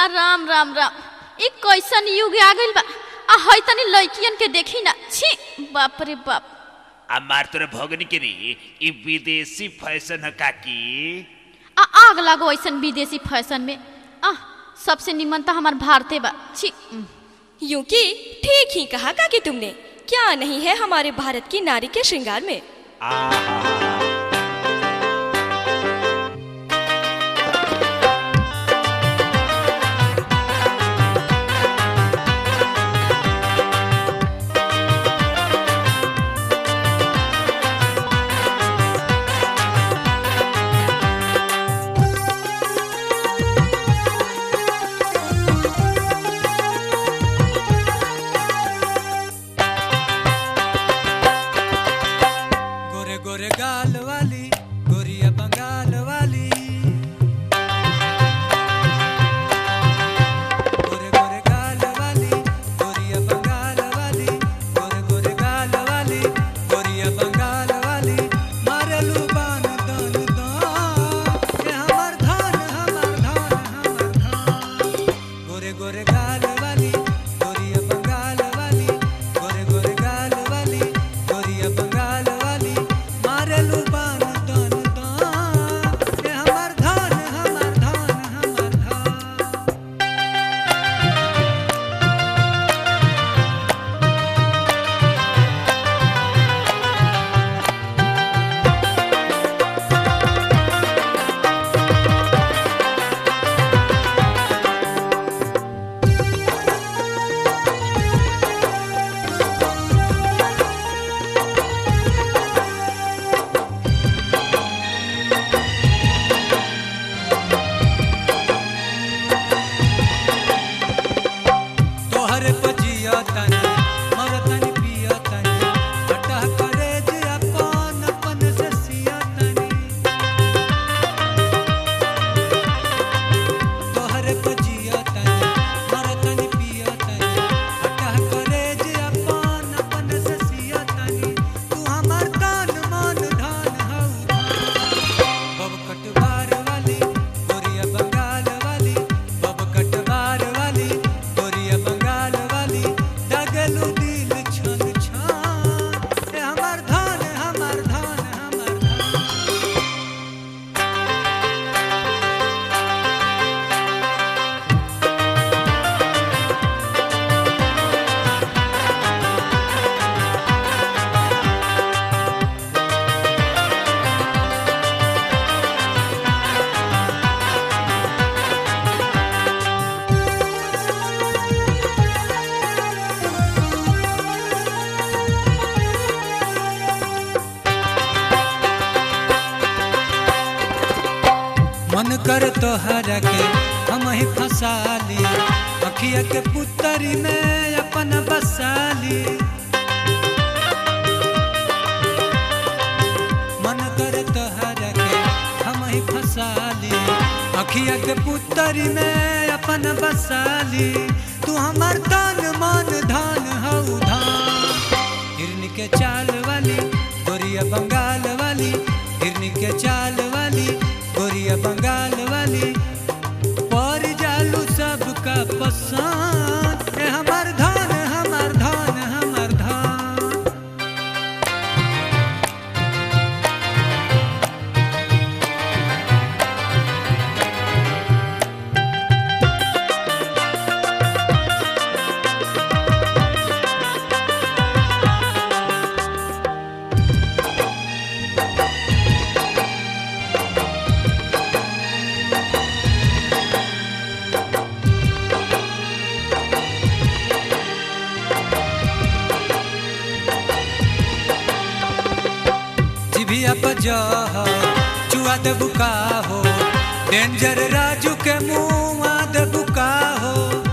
राम राम राम ई कैसन युग आ गइल बा आ है तनी लड़कियन के देखी ना छी बाप रे बाप आ मार तोरे भगनी के रे ई विदेशी फैशन है काकी आ आग लागो ऐसन विदेशी फैशन में आ सबसे निमन तो हमार भारते बा छी उम। यूं कि ठीक ही कहा काकी तुमने क्या नहीं है हमारे भारत की नारी के श्रृंगार में आहा गोरे गोरे गाल वाली गोरिया बंगाल वाली गोरे गोरे गाल वाली गोरिया बंगाल वाली गोरे गोरे गाल वाली गोरिया बंगाल वाली मारलू बान दान दान ये हमर धान हमर धान हमर धान गोरे गोरे गाल वाली गोरिया बंगाल वाली गोरे गोरे गाल वाली गोरिया बंगाल वाली मारलू बान दान दान ये हमर धान हमर धान हमर धान तोहरे पजिया तनी मरतनी पिया तनी हटा करे जे अपन अपन से सिया तनी तोहरे पजिया तनी मरतनी पिया तनी हटा करे जे अपन अपन से सिया तनी तू हमर तान मान धान हौ बब कटवार वाली गोरिया बंगाल वाली बब कटवार वाली गोरिया बंगाल वाली दगलू दिल छन छान ए हमर धान हमर धान हमर धान मन कर तोहरा के हम ही फसाली अखिया के पुतरी में अपन बसाली मन कर तोहरा के हम ही फसाली अखिया के पुतरी में अपन बसाली तू हमर तान मान धान हौ धान हिरनी के चाल वाली गोरिया बंगाल वाली हिरनी के चाल वाली गोरिया बंगाल वाली पर जालू सबका पसंद ए हमर धान हमर धान हमर धान जिभिया बजह चुआ दे बुका हो डेंजर राजू के मुआ दे बुका हो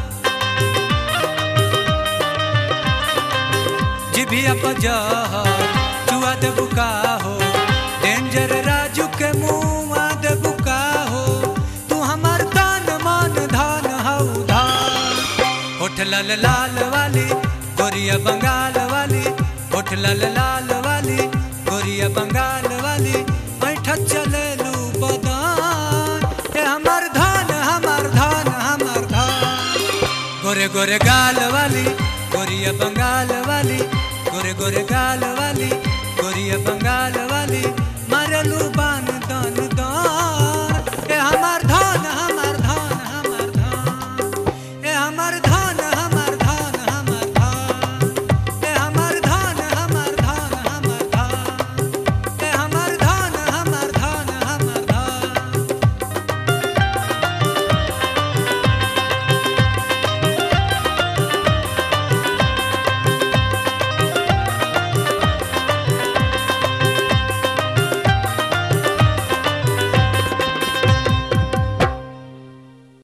जिभिया बजह चुआ दे बुका हो डेंजर राजू के मुआ दे बुका हो तू हमर तान मान धान हौ धान होठ लाल लाल वाली गोरिया बंगाल वाली होठ लाल लाल वाली गोरिया बंगाल वाली बैठा चले लू बदान ए हमर धान हमर धान हमर धान गोरे गोरे गाल वाली गोरिया बंगाल वाली गोरे गोरे गाल वाली गोरिया बंगाल वाली मारलू बान